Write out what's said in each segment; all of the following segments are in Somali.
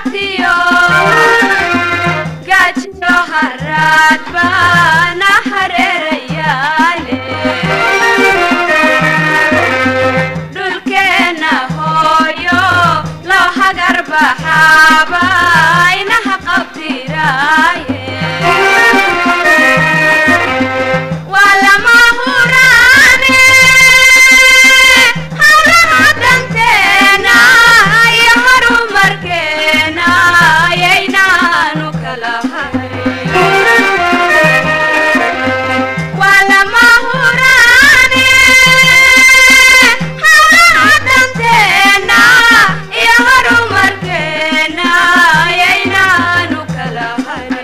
abaartiyo gaajiyo haraad baana hareerayaale dhulkeenna hooyo loo hagar baxaaba inaha qabtiraaye waa lama huraane hawlaha danteena iyo horumarkeena ayaynaanu kala hayn waa lama huraane hawlaha danteena iyo horumarkeena ayaynaanu kala hayn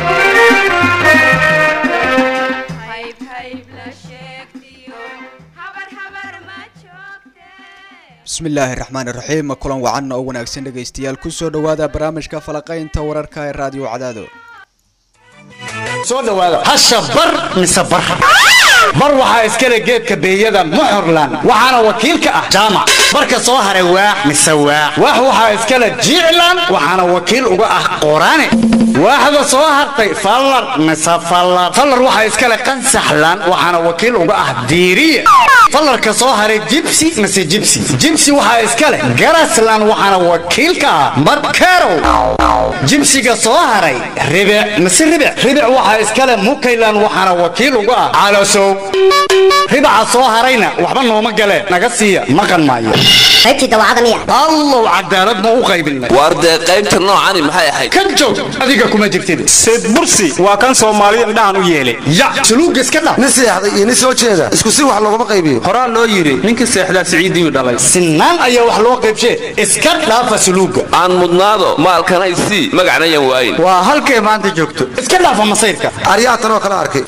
hayb hayb la sheegtiyo habar habar ma joogte bismillaahi raxmaani raxiim kulan wacan oo wanaagsan dhegaystayaal kusoo dhowaada barnaamijka falaqaynta wararka ee raadiyo cadaado soo dhawaada hasha bar mise bar bar waxaa iskale geedka beeyada muxurlan waxaana wakiil ka ah jaamac barka soo haray waax mise waax waax waxaa iskale jiclan waxaana wakiil uga ah qoraane waaxda soo hartay fallar mise fallar fallar waxaa iskale qansaxlan waxaana wakiil uga ah diiriye fallarka soo haray jibsi mise jibsi jibsi waxaa iskale garaslan waxaana wakiil ka ah markerow jibsiga soo haray ribic mise ribic ribic waxaa iskale mukaylan waxaana wakiil uga ah calosow ribaca soo harayna waxba nooma galeen naga siiya maqan maayo qaybtii dawacada miya allow cadaalad ma u qaybinay waar dee qaybta noocani maxay ahayd ka joog adiga kuma jirtid seed bursi waa kan soomaali indhahan u yeelay ya suluuga iska dhaf nin seexday iyo nin soo jeeda isku si wax loogama qaybiyo horaa loo yidhi ninkii seexdaa siciidiyu dhalay sinaan ayaa wax loo qaybshee iska dhaafa suluuga aan mudnaado maalkanay sii magacnayan waayin waa halkay maanta joogto iska dhaafa masayrka aryaatan oo kala arkay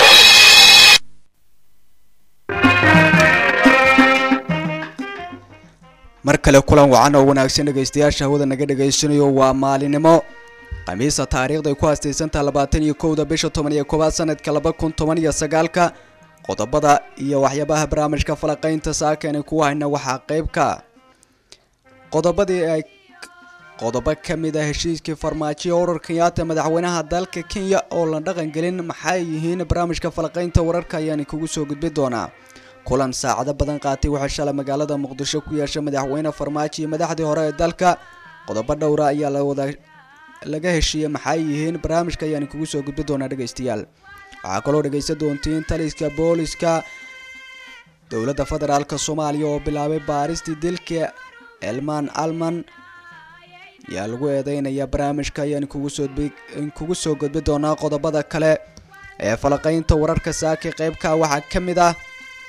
mar kale kulan wacan oo wanaagsan dhegaystayaasha hawada naga dhegaysanayo waa maalinimo khamiisa taariikhday ku haastaysantaha labaatan iyo kowda bisha toban iyo koowaad sanadka laba kun toban iyo sagaalka qodobada iyo waxyaabaha barnaamijka falaqaynta saakani kuwa hayna waxaa qayb ka qodobadii ay qodobo ka mid ah heshiiskii farmaajo urur kenyaata madaxweynaha dalka kenya oo la dhaqan gelin maxay yihiin barnaamijka falaqaynta wararka ayaan kugu soo gudbi doonaa kulan saacado badan qaatay waxaa shalay magaalada muqdisho ku yeeshay madaxweyne farmaajo iyo madaxdii hore ee dalka qodobo dhowra ayaa la wada laga heshiiyey maxay yihiin barnaamijka ayaan kugu soo gudbi doonaa dhegaystayaal waxaa kaloo dhegaysan doontiin taliska booliska dowladda federaalk soomaaliya oo bilaabay baaristii dilka elman alman ayaa lagu eedeynaya barnaamijka ayaan kugu soo kugu soo gudbi doonaa qodobada kale ee falaqaynta wararka saaki qeybka waxaa ka mid ah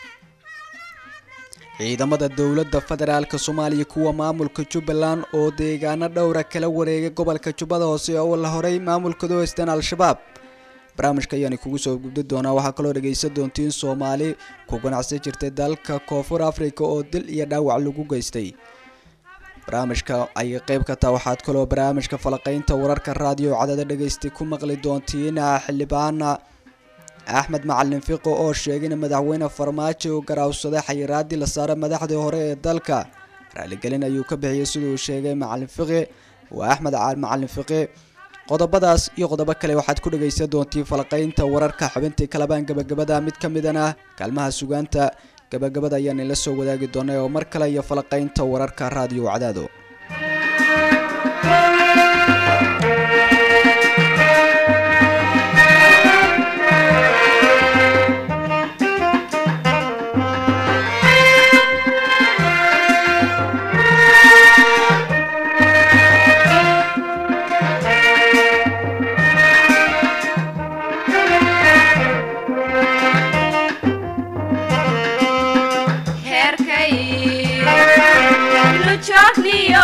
ciidamada dowladda federaalk soomaaliya kuwa maamulka jubbaland oo deegaano dhowra kala wareegay gobolka jubbada hoose oo la horay maamulkooda haysteen al-shabaab barnaamijka ayaan kugu soo gudbi doonaa waxaa kaloo dhegaysan doontiin soomaali ku ganacsan jirtay dalka koonfur africa oo dil iyo dhaawac lagu geystay barnaamijka ayay qeyb ka taha waxaad kaloo barnaamijka falaqaynta wararka raadiyo cadada dhegaystay ku maqli doontiin xildhibaana axmed macalin fiqo oo sheegay in madaxweyne farmaajo uu garaawsaday xayiraadii la saaray madaxdii hore ee dalka raaligelin ayuu ka bixiyey siduu sheegay macalin fiqi waa axmed macalin fiqi qodobadaas iyo qodobo kale waxaad ku dhegaysan doontiin falaqaynta wararka xubintii kalabaan gabagabada mid ka midana kaalmaha sugaanta gabagabada ayaan ila soo wadaagi doonay oo mar kale iyo falaqaynta wararka raadiyo cadaado heerkay lu joogniyo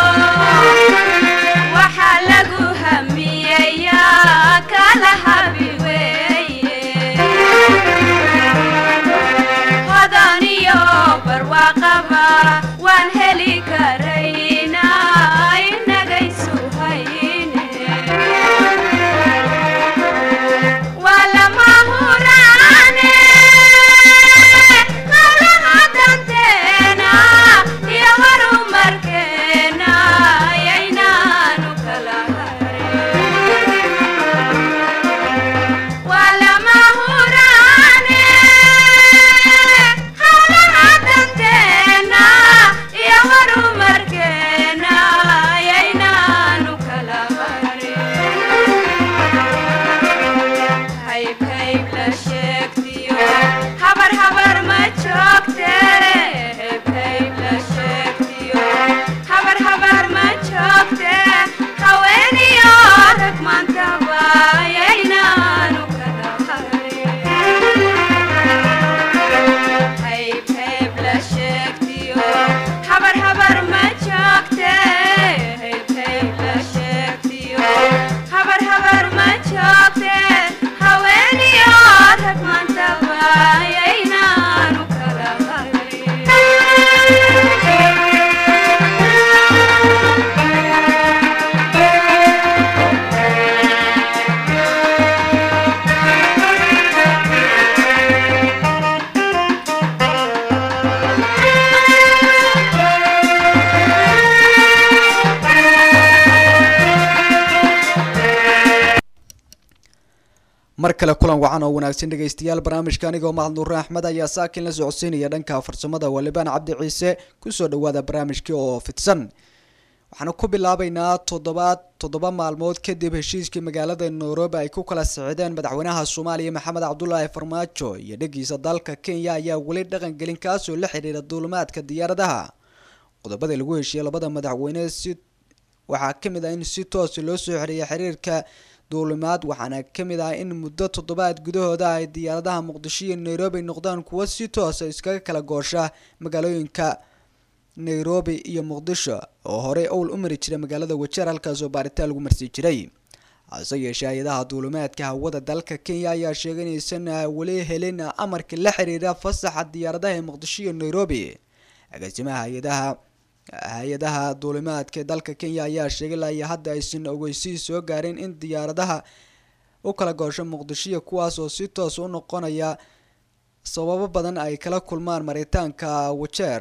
mar kale kulan wacan oo wanaagsan dhegaystayaal barnaamijka anigoo mahad nuure axmed ayaa saakin la socodsiinaya dhanka farsamada walibaan cabdi ciise kusoo dhawaada barnaamijkii oo fidsan waxaanu ku bilaabeynaa toddobaad toddoba maalmood kadib heshiiskii magaalada nairobi ay ku kala sixideen madaxweynaha soomaaliya maxamed cabdulaahi farmaajo iyo dhegiisa dalka kenya ayaa weli dhaqangelin kaasoo la xidhiira duulimaadka diyaaradaha qodobada lagu heshiiyey labada madaxweyne si waxaa kamid ah in si toos loo soo xiriya xiriirka duulimaad waxaana kamid ah in muddo toddobaad gudahooda ay diyaaradaha muqdisho iyo nairobi noqdaan kuwo si toosa iskaga kala goosha magaalooyinka nairobi iyo muqdisho oo horey owl u mari jiray magaalada wajeer halkaasoo baaritaan lagu marsi jiray hase yeeshee hay-adaha duulimaadka hawada dalka kenya ayaa sheegay inaysan weli helin amarka la xiriira fasaxa diyaaradaha ee muqdisho iyo nairobi agaasimaha hay-adaha hay-adaha duulimaadka dalka kenya ayaa sheegay ilaa iyo hadda aysan ogeysiis soo gaarin in diyaaradaha u kala goosho muqdishoiyo kuwaas oo si toos u noqonaya sababo badan ay kala kulmaan maritaanka wajeer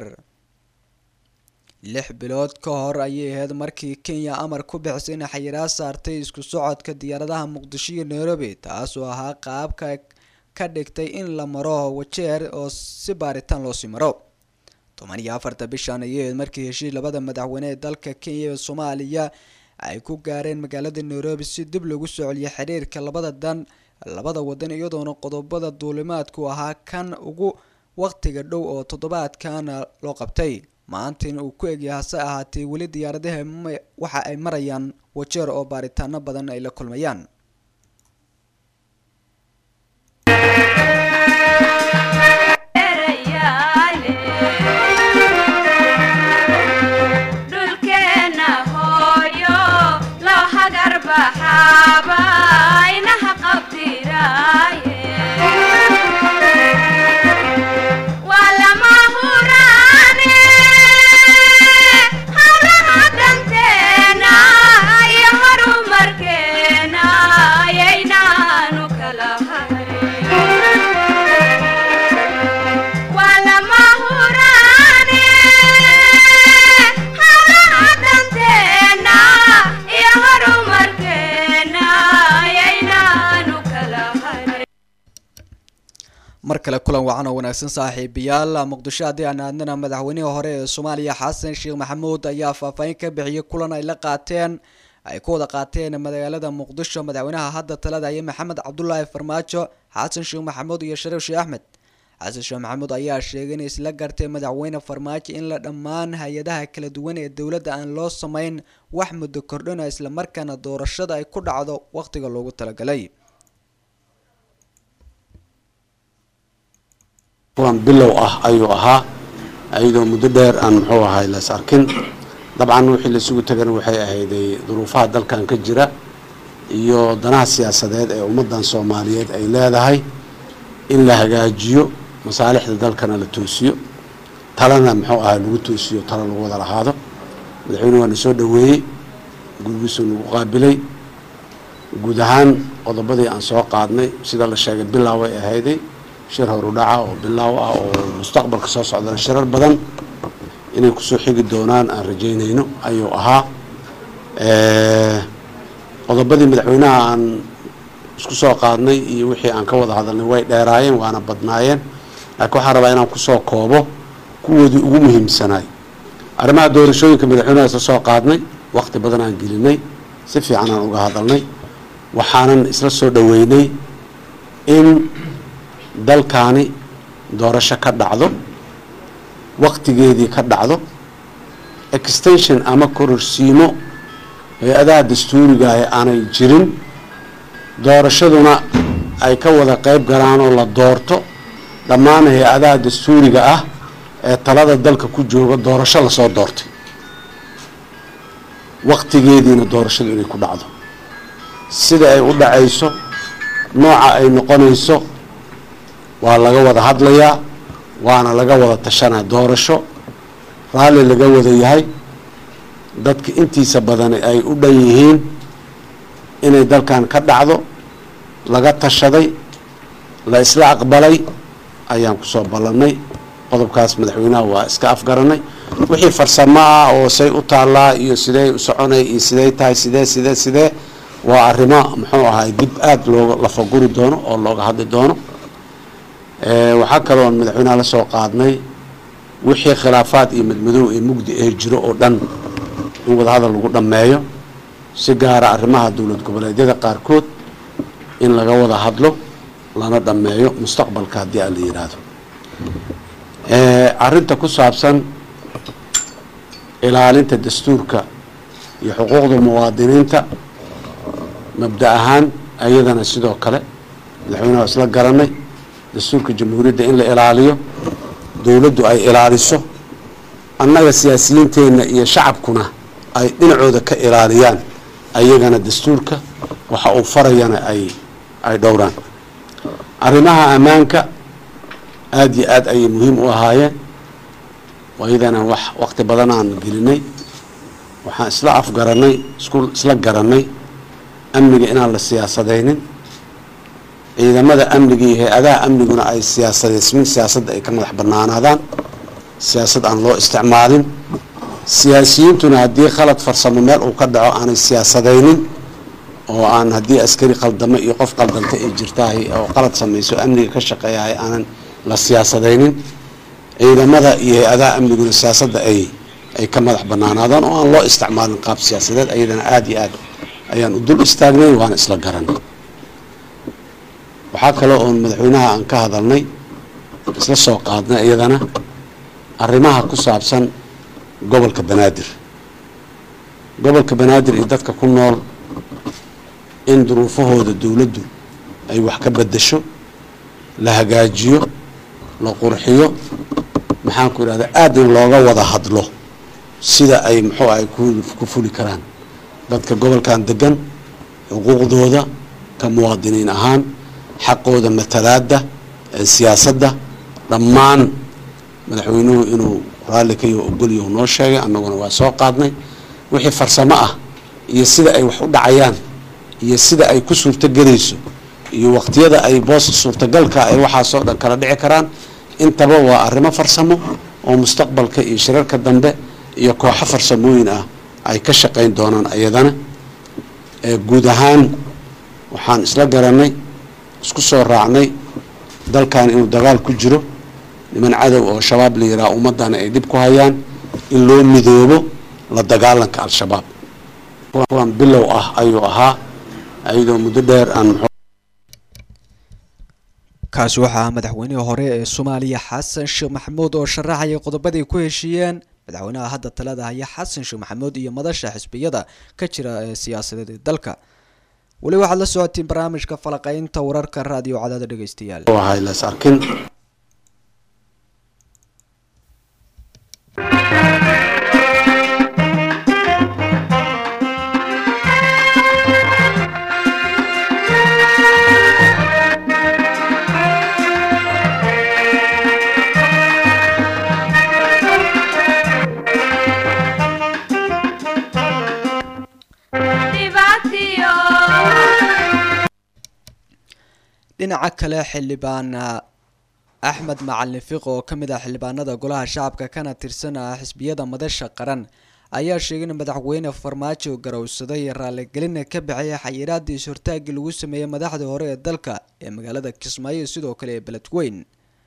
lix bilood ka hor ayay ahayd markii kenya amar ku bixisay in xayiraad saartay isku socodka diyaaradaha muqdisho iyo nairobi taasoo ahaa qaabka ka dhigtay in la maro wajeer oo si baaritaan loosii maro toban iyo afarta bishan ayay ahayd markii heshiis labada madaxweyne ee dalka kenya iyo soomaaliya ay ku gaareen magaalada nairobi si dib lagu soo celiyo xiriirka labada dan labada wadan iyadoona qodobada duulimaadku ahaa kan ugu waqtiga dhow oo toddobaadkana loo qabtay maantin uu ku egyahay hase ahaatee weli diyaaradaha waxa ay marayaan wajeer oo baaritaano badan ay la kulmayaan dhulkeena hooyo loo hagar baxaaba inaha qabtiraaye waa lama huraane hawlaha danteena iyo horumarkeena ayaynaanu kala harin waa lama huraane hawlaha danteena iyo horumarkeena ayaynaanu kala harin mar kale kulan wacan oo wanaagsan saaxiibayaal muqdisho haddii aan aadnana madaxweynihii hore ee soomaaliya xasan sheekh maxamuud ayaa faahfaahin ka bixiyay kulan ay la qaateen ay ku wada qaateen magaalada muqdisho madaxweynaha hadda talada iyo maxamed cabdulaahi farmaajo xasan sheekh maxamuud iyo shariif sheekh axmed xasan sheekh maxamuud ayaa sheegay in isla gartay madaxweyne farmaajo in la dhammaan hay-adaha kala duwan ee dowladda aan loo sameyn wax muddo kordhina islamarkaana doorashada ay ku dhacdo waqtiga loogu talagalay kulan bilow ah ayuu ahaa iyadoo muddo dheer aan muxuu ahay las arkin dabcan wixii laisugu tagana waxay ahayday duruufaha dalkan ka jira iyo danaha siyaasadeed ee ummadan soomaaliyeed ay leedahay in la hagaajiyo masaalixda dalkana la toosiyo talana muxuu ahay lagu toosiyo talo lagu wada lahaado madaxweyne waana soo dhoweeyey gurigiisuu nagu qaabilay guud ahaan qodobadii aan soo qaadnay sida la sheegay bilow ay ahayday shir horudhaca oo bilaaw ah oo mustaqbalka soo socdana shirar badan inay kusoo xigi doonaan aan rajaynayno ayuu ahaa qodobadii madaxweynaha aan isku soo qaadnay iyo wixii aan ka wada hadalnay way dheeraayeen waana badnaayeen laakiin waxaan rabaa inaan kusoo koobo kuwoodii ugu muhiimsanaay arrimaha doorashooyinka madaxweynaha isla soo qaadnay waqti badan aan gelinay si fiican aan uga hadalnay waxaanan isla soo dhoweynay in dalkaani doorasho ka dhacdo waqtigeedii ka dhacdo extension ama kororsiimo hay-adaha dastuuriga ah aanay jirin doorashaduna ay ka wada qeyb galaan oo la doorto dhammaan hay-adaha dastuuriga ah ee talada dalka ku jooga doorasho lasoo doortay waqtigeediina doorashadu inay ku dhacdo sida ay u dhacayso nooca ay noqonayso waa laga wada hadlayaa waana laga wada tashanaa doorasho raalli laga wada yahay dadka intiisa badani ay u dhan yihiin inay dalkan ka dhacdo laga tashaday la isla aqbalay ayaan kusoo ballannay qodobkaas madaxweynaha waa iska afgaranay wixii farsamo ah oo say u taallaa iyo sidee u soconay iyo sidee tahay sidee sidee sidee waa arrimo muxuu ahay dib aada looga lafaguri doono oo looga hadli doono waxaa kaloon madaxweynaha la soo qaadnay wixii khilaafaad iyo madmadow ee mugdi ee jiro oo dhan in wadahadal lagu dhammeeyo si gaara arrimaha dowlad goboleedyada qaarkood in laga wada hadlo lana dhammeeyo mustaqbalka haddii aan la yidhaahdo arrinta ku saabsan ilaalinta dastuurka iyo xuquuqda muwaadiniinta mabda ahaan ayadana sidoo kale madaxweynaha waa isla garanay dastuurka jamhuuriyadda in la ilaaliyo dowladdu ay ilaaliso annaga siyaasiyiinteenna iyo shacabkuna ay dhinacooda ka ilaaliyaan ayagana dastuurka waxa uu farayana ay ay dhowraan arrimaha ammaanka aada iyo aada ayay muhiim u ahaayeen ayadana wax waqti badan aan gelinay waxaan isla afgaranay isku isla garanay amniga inaan la siyaasadaynin ciidamada amniga iyo hay-adaha amniguna ay siyaasadeysmin siyaasadda ay ka madax banaanaadaan siyaasad aan loo isticmaalin siyaasiyiintuna haddii khalad farsamo meel uu ka dhaco aanay siyaasadaynin oo aan haddii askari qaldamo iyo qof qaldanta ay jirtahay oo qalad samayso amniga ka shaqeeyahay aanan la siyaasadaynin ciidamada iyo hay-adaha amniguna siyaasadda ay ay ka madax banaanaadaan oo aan loo isticmaalin qaab siyaasadeed ayadana aada iyo aad ayaan u dul istaagnay waana isla garanay waxaa kale oon madaxweynaha aan ka hadalnay isla soo qaadnay iyadana arrimaha ku saabsan gobolka banaadir gobolka banaadir iyo dadka ku nool in duruufahooda dowladdu ay wax ka bedasho la hagaajiyo la qurxiyo maxaan ku idhahda aadna looga wada hadlo sida ay muxuu ay ku fuli karaan dadka gobolkan degan xuquuqdooda ka muwaadiniin ahaan xaqooda matalaada ee siyaasadda dhammaan madaxweynuhu inuu raalli ka yaho ogolyahu noo sheegay annaguna waa soo qaadnay wixii farsamo ah iyo sida ay wax u dhacayaan iyo sida ay ku suurtogelayso iyo waqtiyada ay booska suurtagalka ay waxaasoo dhan kala dhici karaan intaba waa arrimo farsamo oo mustaqbalka iyo shirarka dambe iyo kooxo farsamooyin ah ay ka shaqayn doonaan ayadana guud ahaan waxaan isla garanay isku soo raacnay dalkan inuu dagaal ku jiro niman cadow oo shabaab la yidhaha ummadana ay dhib ku hayaan in loo midoobo la dagaalanka al-shabaab kulan bilow ah ayuu ahaa ayadoo muddo dheer aan kaasi waxaa madaxweynihii hore ee soomaaliya xasan sheekh maxamuud oo sharaxaya qodobadii ku heshiiyeen madaxweynaha hadda talada haya xasan sheekh maxamuud iyo madasha xisbiyada ka jira ee siyaasadeed ee dalka weli waxaad la socotiin barnaamijka falaqeynta wararka raadiyo cadaada dhegeystayaal ahay las arkin dhinaca kale xildhibaan axmed macalin fiq oo ka mid ah xildhibaanada golaha shacabka kana tirsan ah xisbiyada madasha qaran ayaa sheegay in madaxweyne farmaajo garowsaday raaligelina ka bixiyay xayiraadii is-hortaagii lagu sameeyey madaxdii hore ee dalka ee magaalada kismaayo sidoo kale ee beledweyn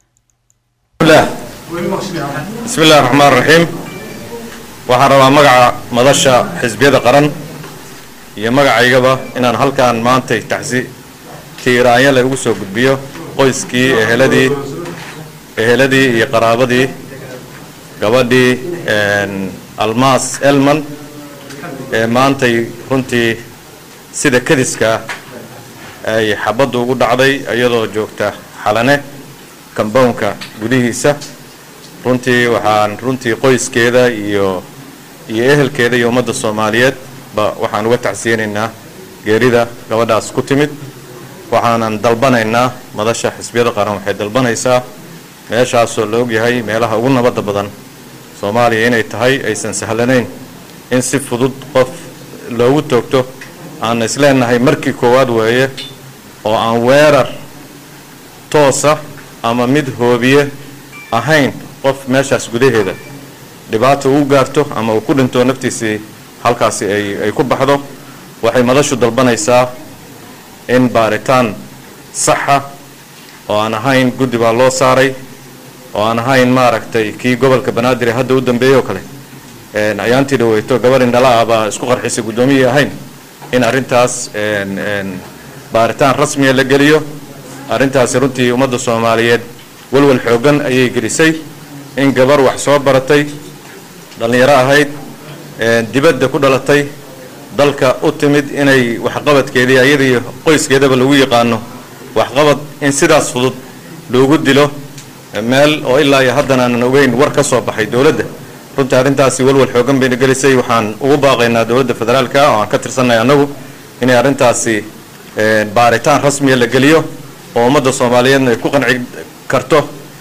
bismi illahi raxmaan raxiim waxaan rabaa magaca madasha xisbiyada qaran iyo magacaygaba inaan halkaan maantay taxsi tiiraanya la ugu soo gudbiyo qoyskii eheladii eheladii iyo qaraabadii gabadhii almaas elman ee maantay runtii sida kadiska ay xabaddu ugu dhacday iyadoo joogta xalane kambownka gudihiisa runtii waxaan runtii qoyskeeda iyo iyo ehelkeeda iyo ummadda soomaaliyeed ba waxaan uga tacsiyeynaynaa geerida gabadhaas ku timid waxaanan dalbanaynaa madasha xisbiyada qaran waxay dalbanaysaa meeshaasoo la ogyahay meelaha ugu nabadda badan soomaaliya inay tahay aysan sahlanayn in si fudud qof loogu toogto aan isleenahay markii koowaad weeye oo aan weerar toosa ama mid hoobiye ahayn qof meeshaas gudaheeda dhibaata uu gaarto ama uu ku dhinto naftiisii halkaasi ay ay ku baxdo waxay madashu dalbanaysaa in baaritaan saxa oo aan ahayn guddi baa loo saaray oo aan ahayn maaragtay kii gobolka banaadir ee hadda u dambeeyey oo kale ayaantii dhaweyto gabar indhala ah baa isku qarxisay guddoomiyii ahayn in arrintaas baaritaan rasmiya la geliyo arrintaasi runtii ummadda soomaaliyeed walwal xooggan ayay gelisay in gabar wax soo baratay dhallinyaro ahayd dibadda ku dhalatay dalka u timid inay waxqabadkeedii ayadii qoyskeedaba lagu yaqaano waxqabad in sidaas fudud loogu dilo meel oo ilaa iyo haddana aanan ogeyn war ka soo baxay dowladda runtii arrintaasi walwal xoogan bayna gelisay waxaan ugu baaqaynaa dowladda federaalka oo aan ka tirsannahay annagu inay arrintaasi baaritaan rasmiya la geliyo oo ummadda soomaaliyeedna ay ku qanci karto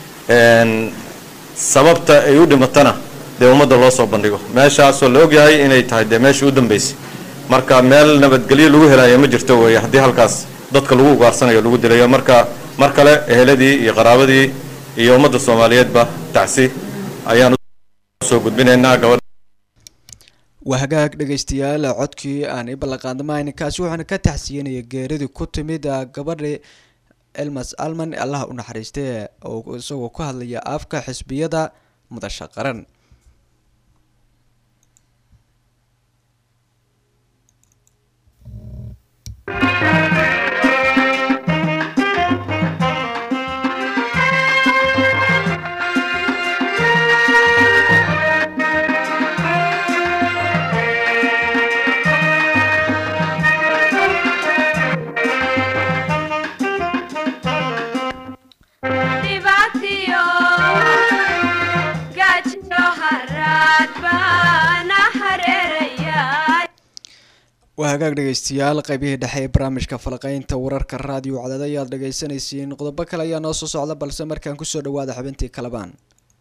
sababta ay u dhimatana dee ummadda loo soo bandhigo meeshaasoo la ogyahay inay tahay dee meeshii u dambaysay marka meel nabadgelyo lagu helayo ma jirto weeye haddii halkaas dadka lagu ugaarsanayo lagu dilayo marka mar kale eheladii iyo qaraabadii iyo ummadda soomaaliyeedba tacsi ayaan usoo gudbinaynaa gabadh waa hagaag dhegaystayaal codkii aan i ballanqaadamahayn kaasi wuxuuna ka taxsiyenaya geeridii ku timid gabadhi elmas alman allaha u naxariistay oo isagoo ku hadlaya afka xisbiyada mudasha qaran dhibaatiyo gaajiyo haraad baana hareeraya waa hagaag dhegaystayaal qaybihii dhexe ee barnaamijka falaqeynta wararka raadiyo cadaad ayaad dhegaysanaysiin qodobo kale ayaa noo soo socda balse markaan kusoo dhawaada xubintii kalabaan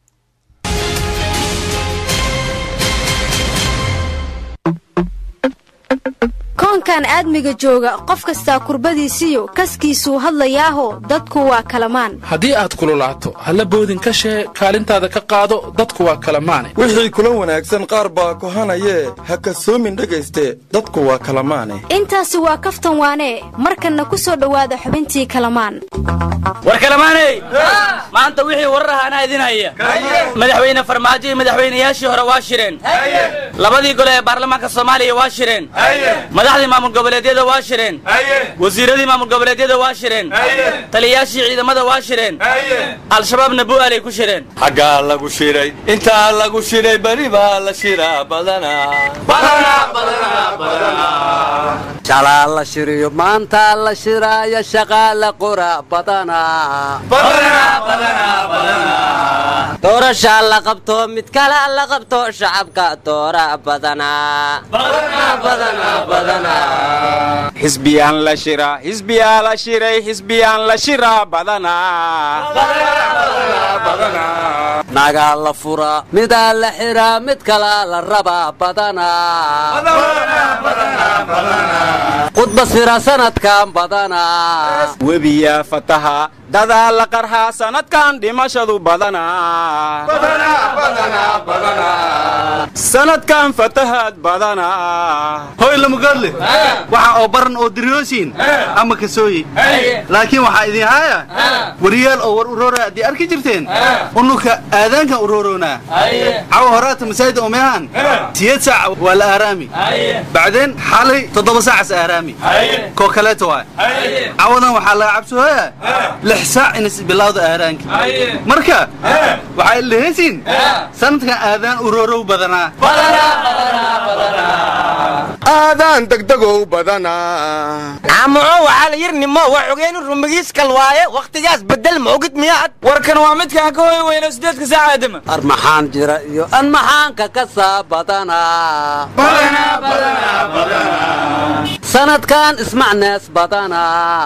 koonkan aadmiga jooga qof kastaa kurbadiisiyo kaskiisuu hadlayaaho dadku waa kalamaan haddii aad kululaato halla boodin ka shee kaalintaada ka qaado dadku waa kalamaane wixii kula wanaagsan qaar baa kohanayee ha kasoomin dhegayste dadku waa kalamaane intaasi waa kaftan waanee markanna ku soo dhowaada xubintii kalamaan war kalamaaney maanta wixii warar aha anaa idin haya madaxweyne farmaajo iyo madaxweynayaashii hore waa shireen labadii gole ee baarlamaanka soomaaliya waa shireen madaxdii maamul goboleedyada waa shireen wasiiradii maamul goboleedyada waa shireen taliyayaashii ciidamada waa shireen al-shabaabna bu'aalay ku shireen xaggaa lagu shiray intaa lagu shiray beri baa la shiraa badanaa shalaa la shiriyo maanta la shiraayo shaqaa la qora badanaa doorashaa la qabto mid kale la qabto shacabka doora badanaa xisbiyaan la shira xisbiyaa la shiray xisbiyaan la shiraa badanaa nagaa la fura midaa la xiraa mid kalaa la rabaa badanaa khudba sira sanadkan badanaa webiyaa fataha dadaa la qarhaa sanadkan dhimashadu badanaa sanadkan fatahaad badanaa hoy lamugaadle waxa oo baran oo diryoosiin ama kasooye laakiin waxaa idin haaya wariyaal oo war uroora haddii arki jirteen unuka aadaankan urooroonaa cawa horaata masaajida umehaan siyeed saac waa la aaraami bacdeen xalay toddoba saacas aaraami koo kaleeta waay cawadan waxaa laga cabsooya lix saac inas bilowda aaraanka marka waxaa ilahaysiin sanadkan aadaan uroorow badanaa aadaan degdegow badanaa caamuco waxaa la yirnimo waa xogeenu rumigiiskal waaye wakhtigaas bedel ma ogid miyaad warkan waa midkaan ka hoy weyno sideedka saaca aadama ar maxaan jira iyo an maxaanka ka saa badanaa sanadkan ismacnees badana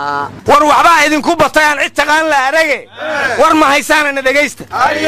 war waxbaa idinku batay aan cid taqaan la arage war ma haysaanana dhegaysta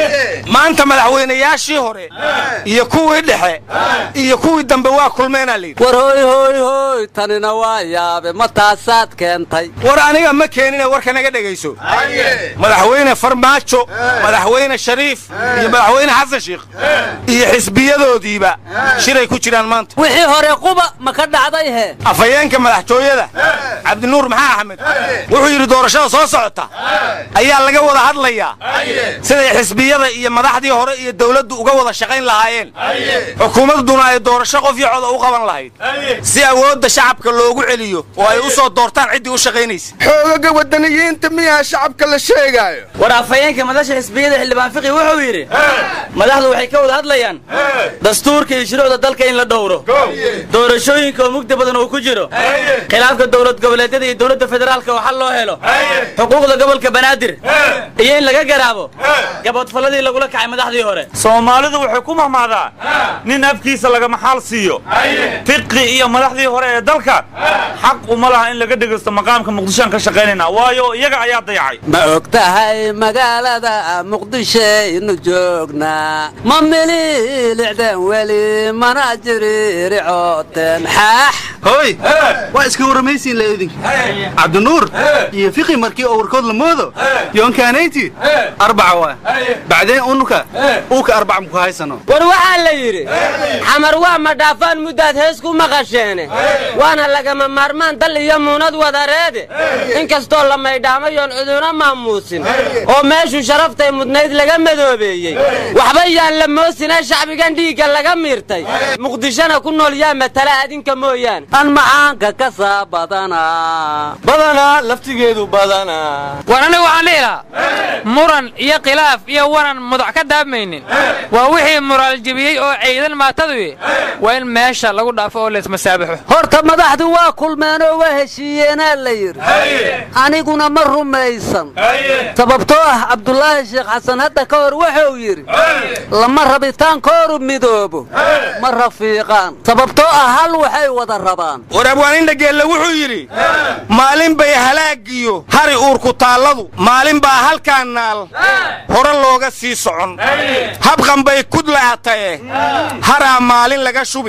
maanta madaxweynayaashii hore iyo kuwii dhexe iyo kuwii dambe waa kulmeenaa layidhi war hoy hoy hoy tanina waa yaabe ma taasaad keentay war aniga ma keenine warka naga dhegayso madaxweyne farmaajo madaxweyne shariif iyo madaxweyne xasan sheikh iyo xisbiyadoodiiba shiray ku jiraan maanta wixii hore quba ma ka dhacday he afhayeenka madaxtooyada cabdinuur maxaa axmed wuxuu yidhi doorashada soo socota ayaa laga wada hadlayaa siday xisbiyada iyo madaxdii hore iyo dowladdu uga wada shaqayn lahaayeen xukuumadduna ay doorasho qof iyo coda u qaban lahayd si awoodda shacabka loogu celiyo oo ay u soo doortaan ciddii u shaqaynaysa xoogaga wadaniyiinta miyaa shacabka la sheegaayo war afhayeenka madasha xisbiyada xildhibaan fiqi wuxuu yidhi madaxdu waxay ka wada hadlayaan dastuurka iyo shuruucda dalka in la dhowro doorashooyinka oo mugdi badan uu ku jiro khilaafka dowlad goboleedyada iyo dowladda federaalka oo xal loo helo xuquuqda gobolka banaadir iyo in laga garaabo gaboodfalladii lagula kacay madaxdii hore soomaalidu waxay ku mahmaadaa nin afkiisa lagama xaal siiyo fiqi iyo madaxdii hore ee dalka xaq uma laha in laga dhegaysto maqaamka muqdishoan ka shaqaynayna waayo iyaga ayaa dayacay ma og tahay magaalada muqdishaynu joognaa ma mililicdeen weli mana jiriricooteen xaax hooy waa iska warramaysiin la idinka cabdinuur iyo fiqi markii oo warkood la moodo yoonkaanayti arbaca waa bacdeen unuka uuka arbaca muku haysano war waxaa la yidhi xamar waa ma dhaafaan muddaad hees ku maqasheene waana lagama maarmaan dal iyo muunad wadareede inkastoo la maydhaamayoon ciduna maamuusin oo meeshuu sharaftay mudnayd laga madoobeeyey waxba yaan la moosinee shacbigan dhiigga laga miirtay muqdishona ku nool yaa matala adinka mooyaane an macaanka ka saa badanaa badanaa laftigeedu badanaa war anigu waxaan dhihi lahaa muran iyo khilaaf iyo wanan mudac ka daabmaynin waa wixii muraal jebiyey oo ciidan maataduye waa in meesha lagu dhaafo oo laysmasaabaxo horta madaxdu waa kulmeenoo waa heshiiyeenaa la yidhi aniguna ma rumaysan sababtoo ah cabdulaahi sheekh xasan hadda ka hor wuxuu yidhi lama rabitaankooru midoobo ma rafiiqaan sababtoo ah hal waxay wada rabaan war abwaanindageelle wuxuu yidhi maalin bay halaagiyo hari uurku taalladu maalin baa halkaan naal hore looga sii socon habqan bay kudlaatae haraa maalin laga shubi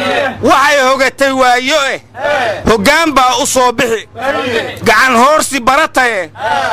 waxay hogatay waayo eh hoggaan baa u soo bixi gacan hoorsi barataye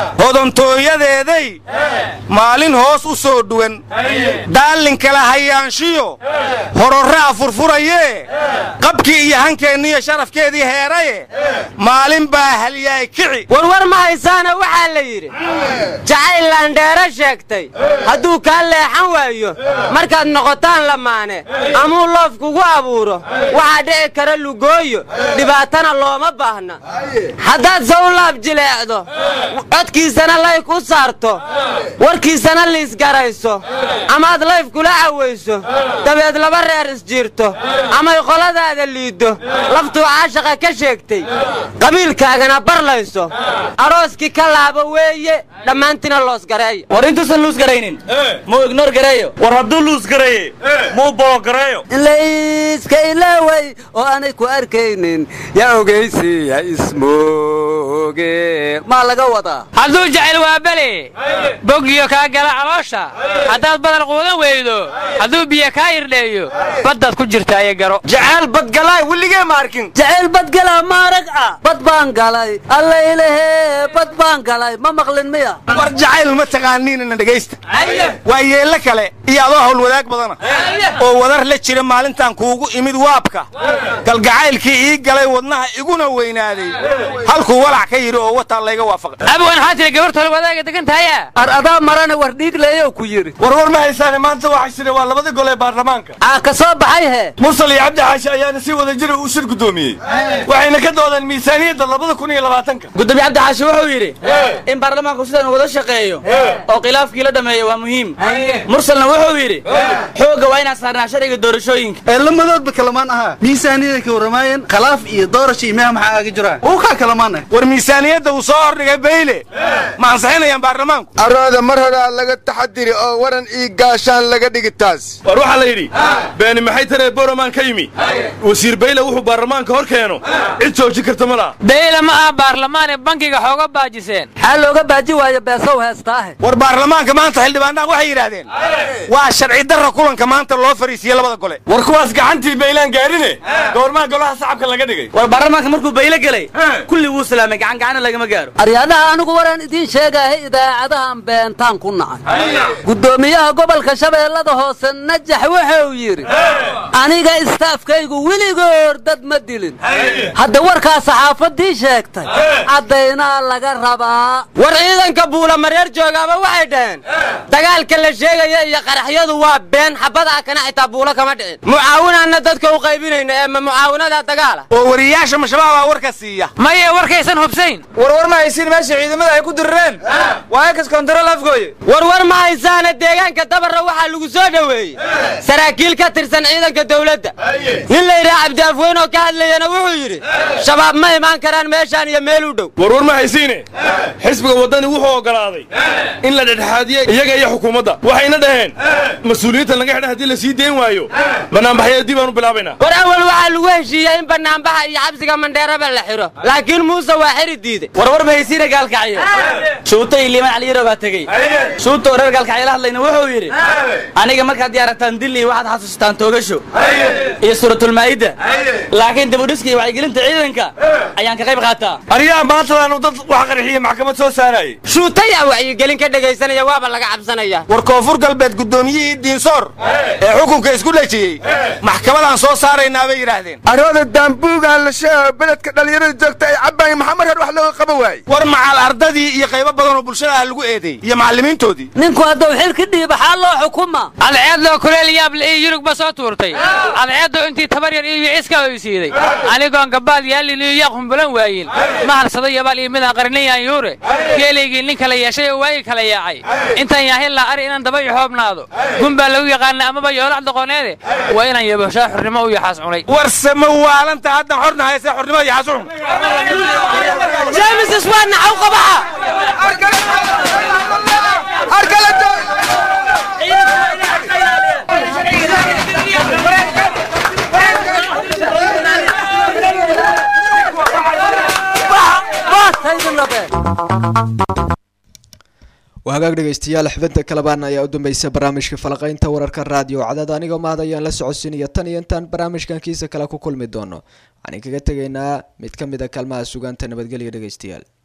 hodantooyadeeday maalin hoos u soo dhuwan daallinkala hayaanshiyo hororraa furfurayee qabkii iyo hankeenniyo sharafkeedii heeraye maalin baa halyaay kici warwar ma haysaana waxaa la yidhi jacayl laandheero sheegtay hadduu kaa leexan waayo markaad noqotaan lamaane amuu loof kugu abuuro waxaa dhici kara lugooyo dhibaatana looma baahna haddaad se u laab jileecdo codkiisana layf u saarto warkiisana liisgarayso amaad layf kula cawayso dabeed laba reer isjiirto amay qoladaada liiddo laftuu caashaqa ka sheegtay qabiilkaagana barlayso arooskii ka laabo weeye dhammaantiina loosgareeyo war intuusan luus garaynin muu ignoor gareeyo war hadduu luus gareeye muu boogareeyo layska ilaaway oo aanay ku arkaynin yaa ogaysiya ismooge maa laga wadaa hadduu jecel waa bele boggiyo kaa gala caloosha haddaad badal quudan weydo hadduu biyo kaa irdheeyo baddaad ku jirtaa iyo garo jacayl badgalaay weligee ma arkin jacayl badgalaa maarag ah bad baan galay allaylahee bad baan galay ma maqlin miya war jacayl ma taqaaniinana dhegaysta waa yeello kale iyo adoo hawl wadaag badana oo wadar la jira maalintan kuugu imid waabka galgacaylkii ii galay wadnaha iguna weynaaday halkuu walac ka yidhi oo wataa layga waafaqay abwan waxaa tiri gabarta hol wadaaga degan tahaya ar adaa marana war dhiigleeyow ku yidhi warwar ma haysaane maanta waxaa jira waa labada gol ee baarlamaanka aa ka soo baxay hee mursal iyo cabdi xaashi ayaana si wada jira u shir guddoomiyey waxayna ka doodeen miisaaniyadda labada kun iyo labaatanka gudoomiye cabdi xaashi wuxuu yidhi in baarlamaanku sidan wada shaqeeyo oo khilaafkii la dhameeyo waa muhiim mursalna wuxuu yidhi xoogga waa inaan saarnaa sharciga doorashooyinka ee lamadoodba kalamaan ahaa miisaaniyada ka warramaayeen khalaaf iyo doorasha imaha maxaa aaga jiraan uu kaa kalamaanah war miisaaniyadda uu soo hordhigay bayle ma ansixinayaan baarlamaanku arooda mar horaa laga taxadiri oo waran ii gaashaan laga dhigi taas war waxaa la yidhi beeni maxay taree boroman ka yimi wasiir bayle wuxuu baarlamaanka hor keeno cid joojin karta ma laha dayla ma aha baarlamaane bankiga xooga baajiseen maxaa looga baaji waayo beesow heestaahe war baarlamaanka maanta xildhibaanaha waxay yidhaahdeen waa sharci darra kulanka maanta loo fariisiye labada gole war kuwaas gacantii baylaan gaarine goormaa golaha shacabka laga dhigay war baarlamaanka markuu bayle gelay kulli wuu salaamay gacan gacana lagama gaaro aryaadaha anigu waraan idiin sheegaahay idaacadahan beentaan ku nacay guddoomiyaha gobolka shabeellada hoose najax wuxuu yidhi aniga istaafkaygu weligoor dad ma dilin hadda warkaa saxaafadii sheegtay caddaynaa laga rabaa war ciidanka buula mareer joogaaba waxay dhaheen dagaalka la sheegaya iyo qaraxyadu waa been xabadaa kana xitaa buulo kama dhicin mucaawinaanna dadka u qaybinayna ee ma mucaawinadaa dagaala oo wariyaasha mashabaabaa warka siiya maye warkaysan hubsayn warwar ma haysiin meesha ciidamada ay ku dirireen waa ekas kontarool afgooye warwar ma haysaana deegaanka dabarra waxaa lagu soo dhoweeyey saraakiil ka tirsan ciidanka dawladda nin la yidhaha cabdiafweyn oo ka hadlayana wuxuu yidhi shabaab ma imaan karaan meeshaan iyo meel u dhow warwar ma haysiine xisbiga waddani wuxuu oggolaaday in la dhexdhexaadiye iyaga iyo xukuumadda waxayna dhaheen mas-uuliyiinta laga xidha haddii la sii dayn waayo banaanbaxyada dib aan u bilaabaynaa war awal waxaa lagu heshiiyey in banaanbaxa iyo xabsiga mandheeraba la xidho laakiin muuse waa xiri diiday warwar ma haysiina gaalkacyo shuuta iyo liiman caliyaro baa tegey shuuta oo reer gaalkacyo la hadlayna wuxuu yidhi aniga markaad diyaarataan dilli waxaad xasuustaan toogasho iyo suuratulmaa'idda laakiin dibudhiska iyo wacyigelinta ciidanka ayaan ka qayb qaataa aryaha maantadaanu dad wax qarxiye maxkamad soo saarayay shuutayaa wacyigelin ka dhegaysanaya waaba laga cabsanaya war koonfur galbeed guddoomiyihii diinsoor ee xukunka isku dhejiyey maxkamadaan soo saaraynaa bay yidhaahdeen arooda daambuugaan la sheego beledka dhallinyarada joogta ay cabbaaya maxaa markan wax looga qaban waaye war macal ardadii iyo qaybo badan oo bulshada ah lagu eedeey iyo macallimiintoodii ninku hadduu xilka dhiiba xaa loo xukuma cadceeddoo kuleel yaable iyo yurug ba soo tuurtay cadceeddoo intii tabar yar iyo wiciska oysiiday anigoon gabaad yaallin iyo yaaq humbulan waayin ma harsada yabaal iyo midaan qarinayan yuure geelaygii nin kala yeeshay oo waayi kala yaacay intaan yaahillaa ari inaan daba iyo xoobnaado gun baa lagu yaqaana amaba yoolac doqoneede waa inaan yaboshaa xurnimo u yaxaas cunay warse ma waalanta haddan xorna hayse xornimada yaxaas u cun james iswaan naxaw qabaxa waa hagaag dhegaystayaal xubinta kalabaan ayaa u dambeysay barnaamijka falaqaynta wararka raadiyo cadada anigoo mahad ayaan la socodsiinaya tan iyo intaan barnaamijkan kiisa kale ku kulmi doono waxaan kaga tegaynaa mid ka mid a kaalmaha sugaanta nabadgelya dhegaystayaal